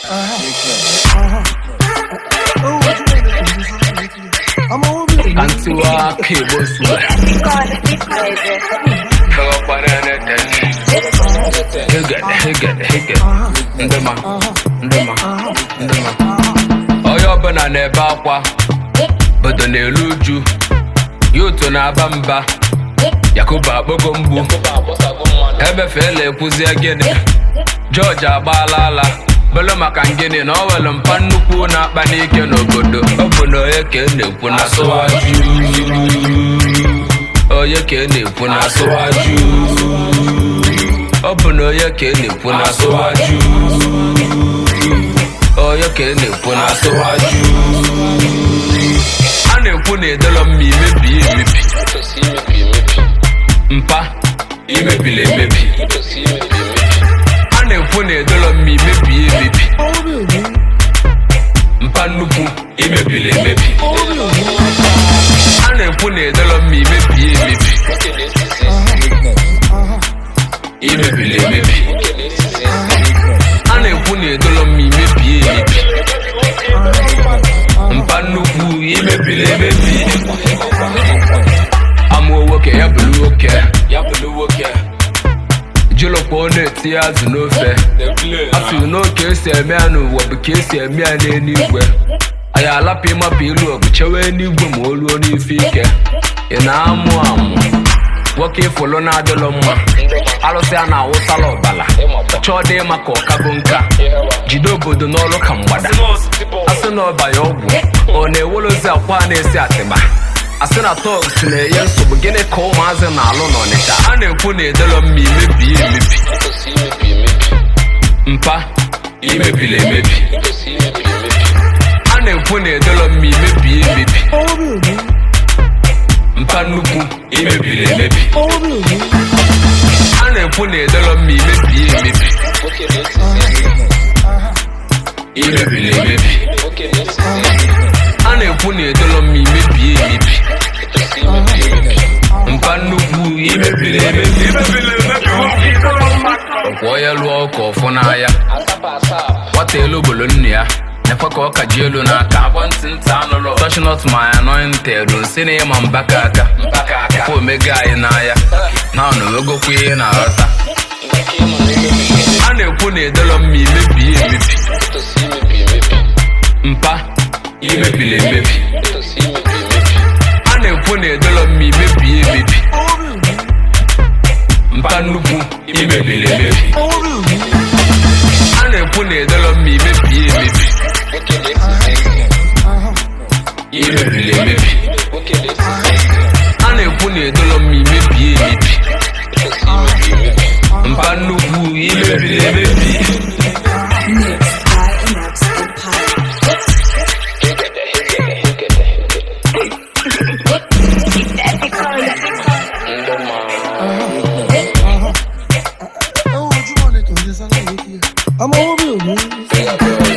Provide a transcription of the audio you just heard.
Antiwa aka ebo suwa Hegede hegede hegede Ndema ndema ndema Onye ọbụla na-ebe akwa Bodo na-eru uju Yuto na-aba mba Yakubu akpogo mgbu Ebefeela ekwuzie gịnị George agbaala ala bụlụ maka ngịnị na ọ nwere mpa nnukwu na-akpa n'ike n'obodo ọ bụ na onye ka e na-ekwu na asụwaju onye ka e na-ekwu na asụwaju ọ bụ na onye ka e na-ekwu na asụwaju onye ka e na-ekwu na asụwaju a na-ekwu na edolo mma imebi ya emebi mpa imebili emebi a na-ekwu na edolo mma imebi ya emebi mpa nnukwu imebili emebi a na-ekwu na edolo mma imebi ya emebi imebili emebi a na-ekwu na edolo mma imebi ya emebi mpa nnukwu imebili emebi amụọ nwoke ya bụrụ nwoke ya bụrụ nwoke jilokwa ọ na-etinye azụ n'ofe a sị n'oke esi eme ya n'ụwa bụ ka esi eme ya n'eluigwe anyị alapụ ịmapụ ilu ọgụ chewe n'igwe ma o ruo n'ife ike ị na-amụ amụ nwoke ịfụlụ na-adịlụ mma arụsị a na-awụsala ọbala chọọ dị ịma ka ọkago nka jide obodo n'ọrụ ka mgbada asị na ọba ya ọgwụ ọ na-ewolozi akwa a na-esi atịba asị na tọgs na-enye nsogbu gịnị ka ụmụazị na-alụ n'ọnịcha a na-ekwu na edelo mma imebi ya emebi mpa imebili emebi a na-ekwu na edelo mma imebi ya emebi mpa nnukwu imebili emebi a na-ekwu na edelo mma imebi ya emebi imebili emebi a na-ekwu na edolo mma imebi ya emebi mpa nnukwu imebili emebi kwụọ ya lụọ ụka ọfụ n'ahịa nwata elu ogbolo nne ya nekwe ka ọ ka ji elu n'aka touch not my anointed nsi na ịma mbaka aka kwa omega anyị n'ahịa na ọ na-ewegokwa ihe na-aghọta a na-ekwu na edolo mma imebi ya emebi mpa imebili emebi a na-ekwu na edolo mma imebi ya emebi mpa nnukwu imebili emebi a na-ekwu na edolo mma imebi ya emebi imebili emebi a na-ekwu na edolo mma imebi ya emebi mpa nnukwu imebili emebi Mixed by Inax Empire. I'm over you.